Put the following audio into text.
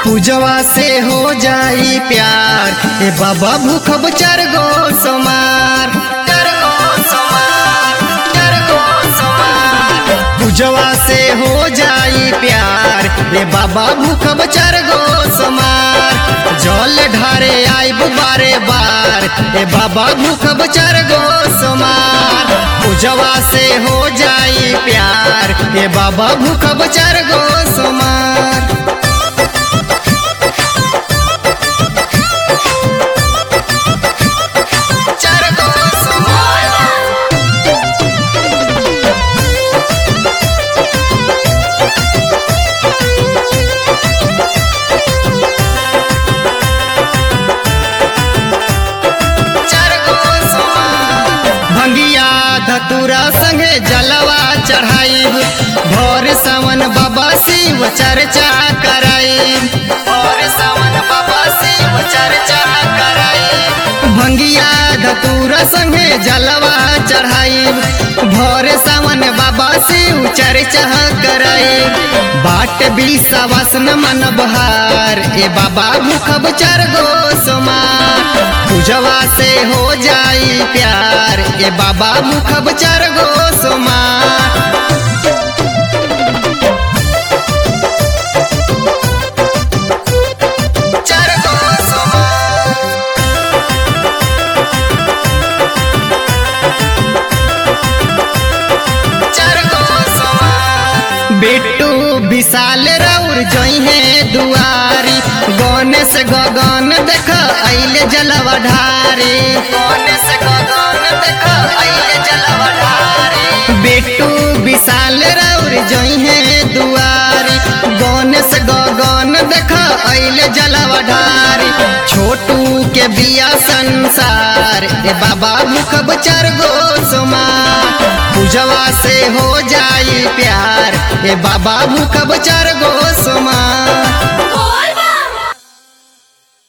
पूजवा से हो जाई प्यार ए बाबा भूखब चार गो सोमार चार गो सोमार, चार गो सोमार। पूजवा से हो जाई प्यार ए बाबा भूखब चार गो सोमार जल ढारे आइब बारे बार ए बाबा भूखब चार गो सोमार पूजवा से हो जाई प्यार ए बाबा भूखब चार गो सोमार चार गो सोमार चार गो सोमार भंगिया धतुरा संगे जलवा चढ़ाई भोर सावन बाबा शिव चर्चा कराई भोर सावन बाबा शिव चर्चा कराई भंगिया धतुरा संगे जलवा चढ़ाई भोर सावन बाबा शिव चर्चा कराई बाट भी सवासन मन बहार ए बाबा मुखब चार गो सोमार पूजवा से हो जाई प्यार ए बाबा मुखब चार गो सोमार चार गो सोमार चार गो सोमार बेटू विशाल रौर जइहे दुआरी गणेश गगन देख अइले जलवा ढारे गणेश गगन देख अइले जलवा ढारे बेटू विशाल रौर जइहे दुआरी गणेश गगन देख अइले जलवा ढारे छोटू के बिया संसार ए बाबा मुखब चार गो सोमार पूजवा से हो जाई प्यार ए बाबा मुखब चार गो सोमार